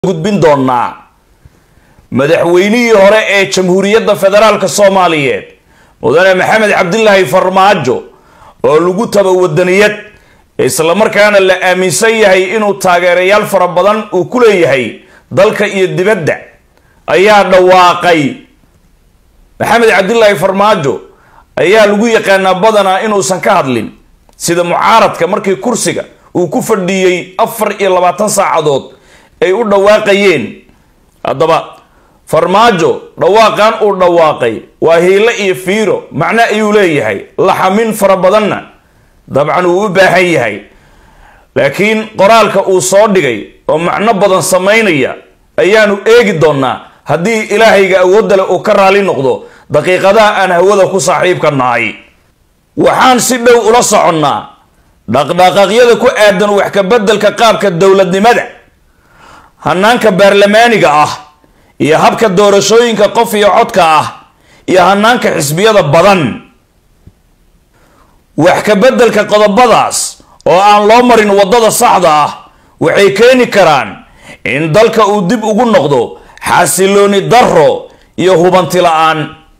gudbin doonaa madaxweynihii hore ee jamhuuriyadda federaalk soomaaliyeed mudane maxamed cabdilaahi farmaajo oo lagu taba wadaniyad islamarkaana la aaminsan yahay inuu taageerayaal fara badan uu ku leeyahay dalka iyo dibadda ayaa dhawaaqay maxamed cabdilaahi farmaajo ayaa lagu yaqaanaa badanaa inuusan ka hadlin sida mucaaradka markii kursiga uu ku fadhiiyey afar iyo labaatan saacadood ay u dhawaaqayeen haddaba farmaajo dhawaaqan uu dhawaaqay waa hiilo iyo fiiro macno ayuu leeyahay laxamin fara badanna dabcan uu u baahan yahay laakiin qoraalka uu soo dhigay oo macno badan samaynaya ayaanu eegi doonaa haddii ilaahayga awoodda leh uu ka raali noqdo daqiiqadaha aan hawada ku saaxiibka nahay waxaan si dhow ula soconnaa dhaqdhaqaaqyada ku aadan wax ka beddelka qaabka dowladnimada hanaanka baarlamaaniga ah iyo habka doorashooyinka qof iyo codka ah iyo hanaanka xisbiyada badan wax ka beddelka qodobadaas oo aan loo marin waddada saxda ah waxay keeni karaan in dalka uu dib ugu noqdo xasilooni darro iyo hubanti la-aan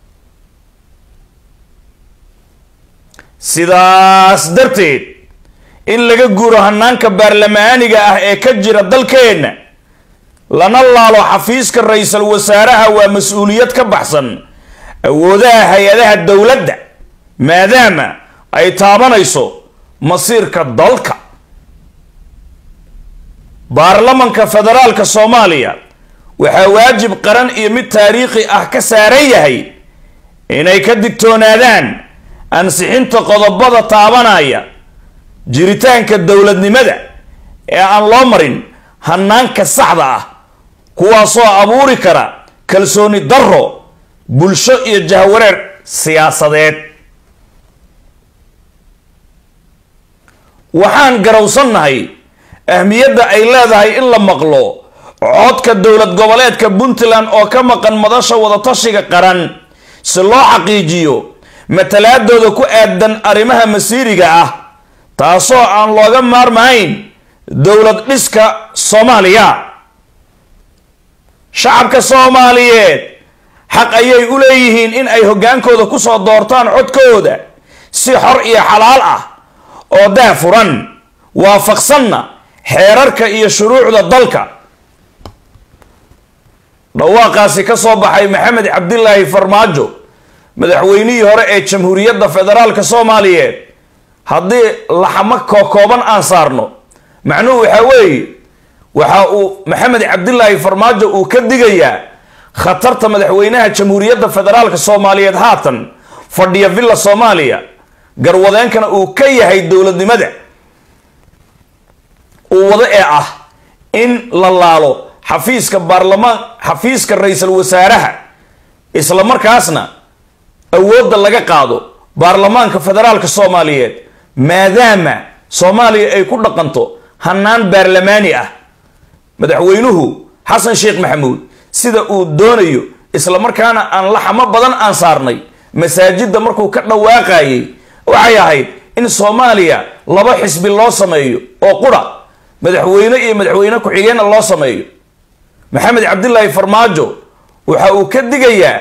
sidaas darteed in laga guuro hanaanka baarlamaaniga ah ee ka jira dalkeenna lana laalo xafiiska ra-iisul wasaaraha waa mas-uuliyad ka baxsan awoodaha hay-adaha dowladda maadaama ay taabanayso masiirka dalka baarlamanka federaalka soomaaliya waxaa waajib qaran iyo mid taariikhi ah ka saaran yahay inay ka digtoonaadaan ansixinta qodobada taabanaya jiritaanka dowladnimada ee aan loo marin hanaanka saxda ah kuwaasoo abuuri kara kalsooni darro bulsho iyo jahwareer siyaasadeed waxaan garowsannahay ahmiyadda ay leedahay in la maqlo codka dowlad goboleedka puntland oo ka maqan madasha wadatashiga qaran si loo xaqiijiyo matalaadooda ku aadan arrimaha masiiriga ah taasoo aan looga maarmahayn dowlad dhiska soomaaliya shacabka soomaaliyeed xaq ayay u leeyihiin in ay hoggaankooda kusoo doortaan codkooda si xor iyo xalaal ah oo daafuran waafaqsanna xeerarka iyo shuruucda dalka dhawaaqaasi ka soo baxay maxamed cabdilaahi farmaajo madaxweynihii hore ee jamhuuriyadda federaalka soomaaliyeed haddii laxamo kokooban aan saarno macnuhu waxaa weeye waxa uu maxamed cabdilaahi farmaajo uu ka digayaa khatarta madaxweynaha jamhuuriyadda federaalka soomaaliyeed haatan fadhiya villa soomaaliya garwadeenkana uu ka yahay dowladnimada uu wado ee ah in la laalo xafiiska baarlamaan xafiiska ra-iisul wasaaraha isla markaasna awoodda laga qaado baarlamaanka federaalka soomaaliyeed maadaama soomaaliya ay ku dhaqanto hanaan baarlamaani ah madaxweynuhu xasan sheekh maxamuud sida uu doonayo isla markaana aan laxamo badan aan saarnay masaajidda markuu ka dhawaaqayay waxay ahayd in soomaaliya laba xisbi loo sameeyo oo qura madaxweyne iyo madaxweyne ku-xigeenna loo sameeyo maxamed cabdilaahi farmaajo waxa uu ka digayaa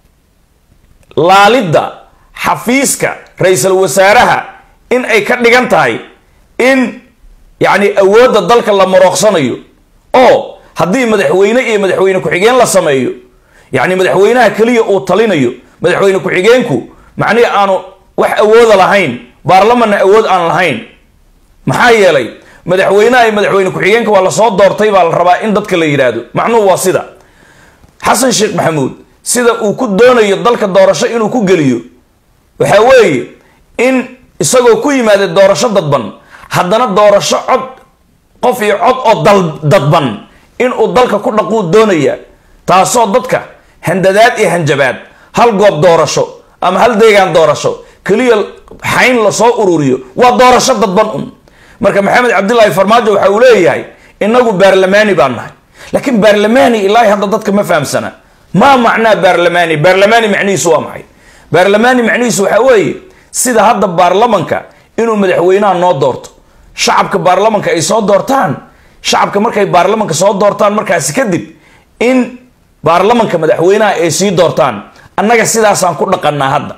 laalidda xafiiska ra-iisul wasaaraha in ay ka dhigan tahay in yacni awoodda dalka la marooqsanayo oo haddii madaxweyne iyo madaxweyne ku-xigeen la sameeyo yacni madaxweynaha keliya uu talinayo madaxweyne ku-xigeenku macnihi aanu wax awooda lahayn baarlamanna awood aan lahayn maxaa yeelay madaxweynaha iyo madaxweyne ku-xigeenka waa lasoo doortay baa la rabaa in dadka la yidhaahdo macnuhu waa sida xasan sheekh maxamuud sida uu ku doonayo dalka doorasho inuu ku geliyo waxaa weeye in isagoo ku yimaada doorasho dadban haddana doorasho cod qof iyo cod oo dal dadban inuu dalka ku dhaquu doonaya taasoo dadka handadaad iyo hanjabaad hal goob doorasho ama hal deegaan doorasho keliya xayn lasoo ururiyo waa doorasho dadban un marka maxamed cabdilaahi farmaajo waxa uu leeyahay inagu baarlamaani baan nahay laakiin baarlamaani ilaahi hadda dadka ma fahamsana maa macnaa baarlamaani baarlamaani macnihiisu waa maxay baarlamaani macnihiisu waxaa weeye sida hadda baarlamanka inuu madaxweynaha noo doorto shacabka baarlamanka ay soo doortaan shacabka markay baarlamanka soo doortaan markaasi kadib in baarlamanka madaxweynaha ay sii doortaan annaga sidaasaan ku dhaqannaa hadda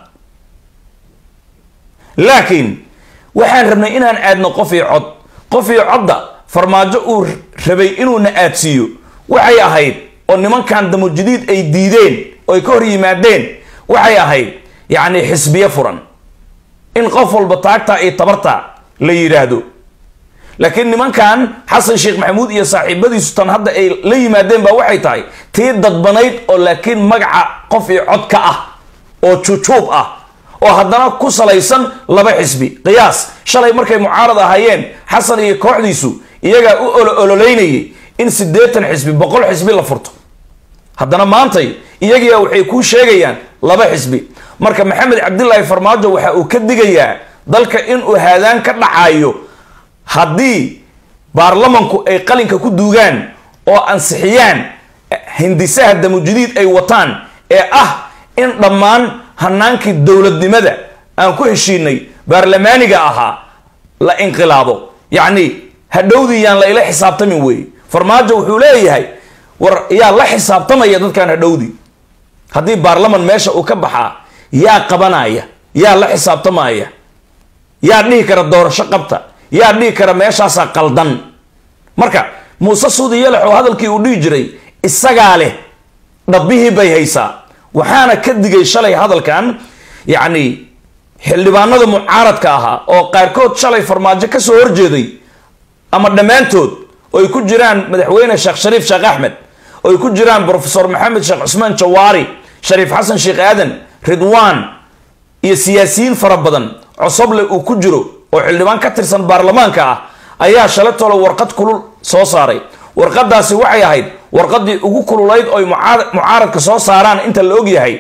laakiin waxaan rabnay inaan aadno qof iyo cod qof iyo codda farmaajo uu rabay inuuna aadsiiyo waxay ahayd oo nimankan damojadiid ay diideen oo ay ka hor yimaadeen waxay ahayd yacni xisbiyo furan in qof walba taagtaa iyo tabartaa la yidhaahdo laakiin nimankan xasan sheekh maxamuud iyo saaxiibadiisu tan hadda ay la yimaadeen baa waxay tahay tii dadbanayd oo laakiin magaca qof iyo cod ka ah oo jujuub ah oo haddana ku salaysan laba xisbi qiyaas shalay markay mucaarad ahaayeen xasan iyo kooxdiisu iyagaa u olo ololeynayay in siddeetan xisbi boqol xisbi la furto haddana maantay iyagiia waxay kuu sheegayaan laba xisbi marka maxamed cabdilaahi farmaajo waxa uu ka digayaa dalka inuu haadaan ka dhacayo haddii baarlamanku ay qalinka ku duugaan oo ansixiyaan hindisaha damujadiid ay wataan ee ah in dhammaan hanaankii dowladnimada aan ku heshiinay baarlamaaniga ahaa la inqilaabo yacni hadhowdii yaan la ila xisaabtamin weeye farmaajo wuxuu leeyahay war yaa la xisaabtamaya dadkan hadhowdii haddii baarlaman meesha uu ka baxaa yaa qabanaya yaa la xisaabtamaya yaa dhihi kara doorasho qabta yaa dhihi kara meeshaasaa qaldan marka muuse suudi yalax oo hadalkii uu dhihi jiray isagaa leh dhabbihii bay haysaa waxaana ka digay shalay hadalkan yacni xildhibaanada mucaaradka ahaa oo qaarkood shalay farmaajo ka soo horjeeday ama dhammaantood oo ay ku jiraan madaxweyne sheekh shariif sheekh axmed oo ay ku jiraan brofesor maxamed sheekh cusmaan jawaari shariif xasan sheekh aadan ridwaan iyo siyaasiyiin fara badan cosoble uu ku jiro oo xildhibaan ka tirsan baarlamaanka ah ayaa shalay tolo warqad kulul soo saaray warqadaasi waxay ahayd warqadii ugu kululayd oy mucaaradka soo saaraan inta la ogyahay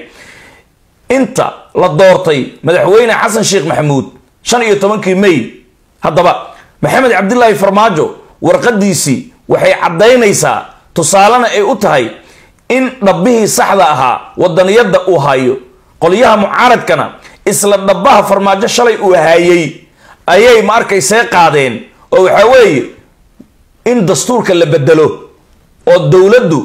inta la doortay madaxweyne xasan sheekh maxamuud shan iyo tobankii may haddaba maxamed cabdilaahi farmaajo warqadiisii waxay caddaynaysaa tusaalena ay u tahay in dhabbihii saxda ahaa wadaniyadda uu hayo qolyaha mucaaradkana isla dhabbaha farmaajo shalay uu haayay ayay ma arkaysee qaadeen oo waxaa weeye in dastuurka la bedelo oo dowladdu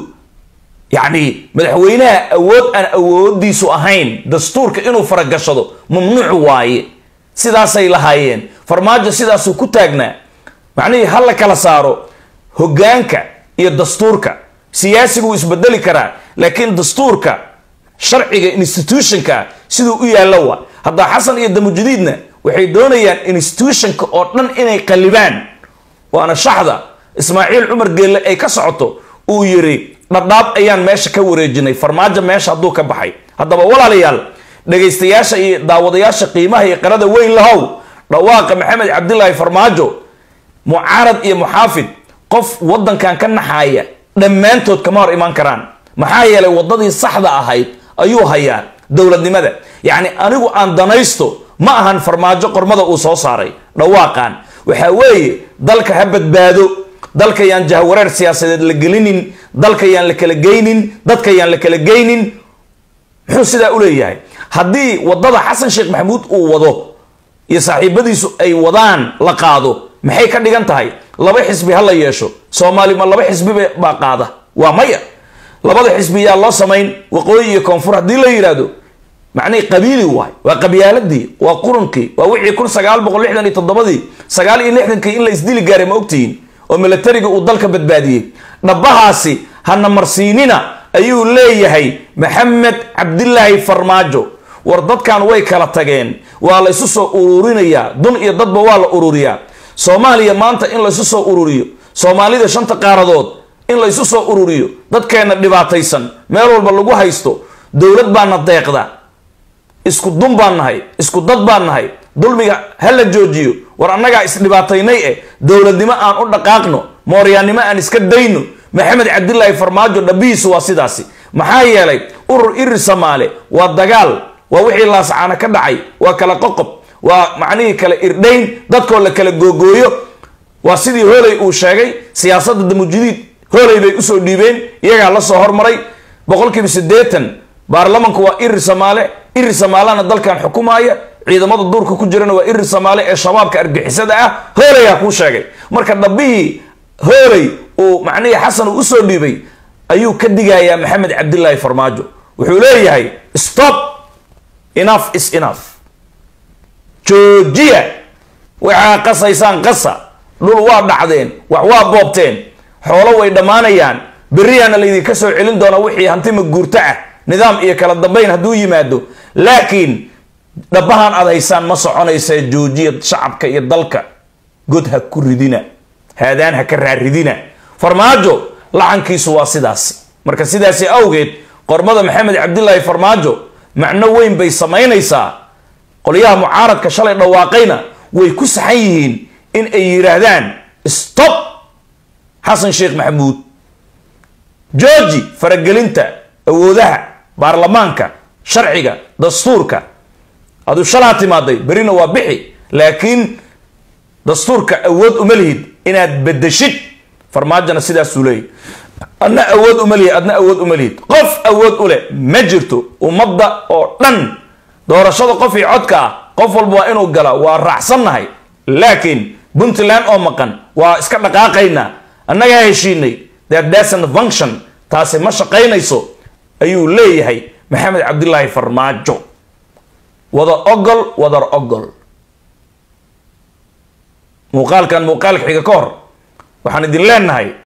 yacni madaxweynaha awood aan awoodiisu ahayn dastuurka inuu faragashado mamnuuc waaye sidaasay lahaayeen farmaajo sidaasuu ku taagnaa macnihii ha la kala saaro hoggaanka iyo dastuurka siyaasigu wuu isbedeli karaa laakiin dastuurka sharciga institutionka siduu u yaallo waa haddaa xasan iyo damujadiidna waxay doonayaan institutionka oo dhan inay qalibaan waana shaxda ismaaciil cumar geelle ay ka socoto uu yiri dhadhaab ayaan meesha ka wareejinay farmaajo meesha hadduu ka baxay haddaba walaalayaal dhegaystayaasha iyo daawadayaasha qiimaha iyo qarada weyn lahow dhawaaqa maxamed cabdilaahi farmaajo mucaarad iyo muxaafid qof wadankan ka naxaaya dhammaantood kama hor imaan karaan maxaa yeelay wadadii saxda ahayd ayuu hayaa dowladnimada yacni anigu aan danaysto ma ahan farmaajo qormada uu soo saaray dhawaaqan waxaa weeye dalka ha badbaado dalka yaan jahwareer siyaasadeed la gelinin dalka yaan la kala geynin dadka yaan la kala geynin muxuu sidaa u leeyahay haddii wadada xasan sheekh maxamuud uu wado iyo saaxiibadiisu ay wadaan la qaado maxay ka dhigan tahay laba xisbi ha la yeesho soomaali ma laba xisbi baa qaada waa maya labada xisbi yaa loo samayn waqooyi iyo koonfur haddii la yidhaahdo macnihii qabiili waay waa qabyaaladii waa qurunkii waa wixii kun sagaal boqol lixdan iyo toddobadii sagaal iyo lixdankii in la isdili gaaray ma ogtihiin oo milatariga uu dalka badbaadiyey dhabbahaasi hana marsiinina ayuu leeyahay maxamed cabdilaahi farmaajo war dadkan way kala tageen waa la isu soo ururinayaa dun iyo dadba waa la ururiyaa soomaaliya maanta in laysu soo ururiyo soomaalida shanta qaaradood in laysu soo ururiyo dadkeenna dhibaataysan meel walba lagu haysto dowlad baana deeqda isku dun baan nahay isku dad baan nahay dulmiga ha la joojiyo war annagaa isdhibaataynay eh dowladnimo aan u dhaqaaqno mooryaannimo aan iska dayno maxamed cabdilaahi farmaajo dhabihiisu waa sidaasi maxaa yeelay urur iri samaale waa dagaal waa wixii laascaana ka dhacay waa kala qoqob waa macnihii kala irdhayn dadkoo la kala googooyo waa sidii hooley uu sheegay siyaasadda damujidiid hooley bay usoo dhiibeen iyagaa la soo hormaray boqolkiiba siddeetan baarlamanku waa iri samaale iri samaalana dalkan xukumaaya ciidamada duurka ku jirana waa iri samaale ee shabaabka argixisada ah hoolayaa kuu sheegay marka dhabbihii hooley uu macnihii xasan uu usoo dhiibay ayuu ka digayaa maxamed cabdilaahi farmaajo wuxuu leeyahay stop enough is enough joojiya waxaa qasaysaan qasa dhul waa dhacdeen wax waa boobteen xoolo way dhammaanayaan berriyaana laydinka soo celin doonaa wixii hantima guurto ah nidaam iyo kala dambayn hadduu yimaado laakiin dhabahan aad haysaan ma soconaysa joojiya shacabka iyo dalka god ha ku ridina haadaan ha ka raaridina farmaajo lacankiisu waa sidaas marka sidaasi awgeed qormada maxamed cabdilaahi farmaajo macno weyn bay samaynaysaa qolyaha mucaaradka shalay dhawaaqayna way ku saxan yihiin in ay yidhaahdaan stop xasan sheekh maxamuud georgi faragelinta awoodaha baarlamaanka sharciga dastuurka aduu shalaa timaaday berrina waa bixi laakiin dastuurka awood uma lihid inaad bedeshid farmaajona sidaasuu leeyay adna awood uma lihid adna awood uma lihid qof awood u leh ma jirto ummadda oo dhan doorashada qof iyo codka ah qof walba waa inuu gala waa raacsannahay laakiin puntland oo maqan waa iska dhaqaaqaynaa annagaa heshiinay that doesn't function taasi ma shaqaynayso ayuu leeyahay maxamed cabdilaahi farmaajo wada ogol wadar ogol muuqaalkan muuqaalka xiga ka hor waxaan idin leenahay